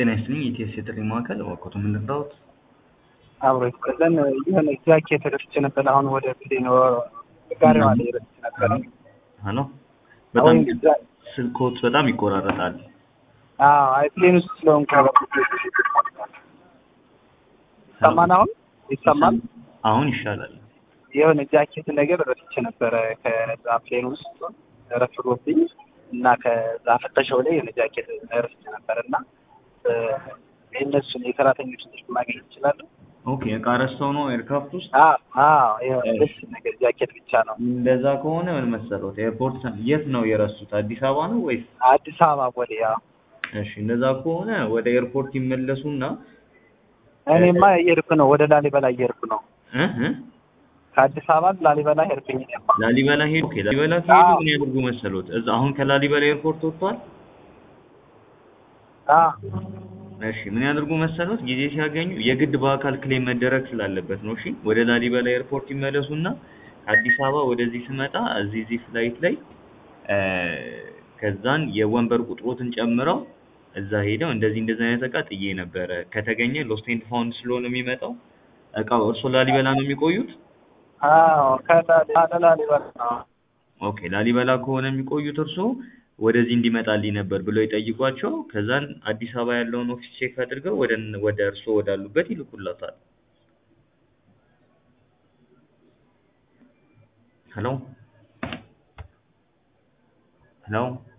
ጤና ይስጥልኝ የኢቲኤስ የጥሪ ማዕከል እባክዎት ምን ልርዳዎት? አብሮ ይስጥልን የሆነ ጃኬት ረስቼ ነበር። አሁን ወደ ፕሌን ጋሪዋ ላይ ረስቼ ነበር። ሄሎ በጣም አሁን ዛ- ስልክዎት በጣም ይቆራረጣል። አዎ አይ ፕሌን ውስጥ ስለሆንኩ ይሰማል። አሁን ይሰማል። አሁን ይሻላል። የሆነ ጃኬት ነገር ረስቼ ነበረ ከዛ ፕሌን ውስጥ ረፍዶብኝ እና ከዛ ፍተሻው ላይ የሆነ ጃኬት ረስቼ ነበር እና እ፣ የእነሱን የሰራተኞች ስልክ ማግኘት ይችላሉ? ኦኬ እቃ ረስተው ነው ኤርክራፍት ውስጥ? አዎ አዎ የሆነ ደስ ነገር ጃኬት ብቻ ነው። እንደዛ ከሆነ ምን መሰሎት ኤርፖርት የት ነው የረሱት? አዲስ አበባ ነው ወይስ? አዲስ አበባ ቦሌ። አዎ እሺ እንደዛ ከሆነ ወደ ኤርፖርት ይመለሱና እኔማ እየሄድኩ ነው፣ ወደ ላሊበላ እየሄድኩ ነው። እ እ ከአዲስ አበባ ላሊበላ ሄድኩኝ። እኔማ ላሊበላ ሄዱ። ኦኬ ላሊበላ ከሄዱ አዎ። ምን ያደርጉ መሰሎት? እዛ አሁን ከላሊበላ ኤርፖርት ወጥቷል። አዎ እሺ ምን ያደርጉ መሰሎት? ጊዜ ሲያገኙ የግድ በአካል ክሌም መደረግ ስላለበት ነው። እሺ ወደ ላሊበላ ኤርፖርት ይመለሱና ከአዲስ አበባ ወደዚህ ስመጣ እዚህ እዚህ ፍላይት ላይ እ፣ ከዛን የወንበር ቁጥሮትን ጨምረው እዛ ሄደው እንደዚህ እንደዚህ አይነት እቃ ጥዬ ነበረ ከተገኘ ሎስት ኤንድ ፋውንድ ስለሆነ የሚመጣው እቃው እርሶ ላሊበላ ነው የሚቆዩት? አዎ ከላሊበላ ላሊበላ ነው። ኦኬ ላሊበላ ከሆነ የሚቆዩት እርሶ ወደዚህ እንዲመጣልኝ ነበር ብለው ይጠይቋቸው። ከዛን አዲስ አበባ ያለውን ኦፊስ ቼክ አድርገው ወደ ወደ እርሶ ወዳሉበት ይልኩላታል። ሄሎ ሄሎ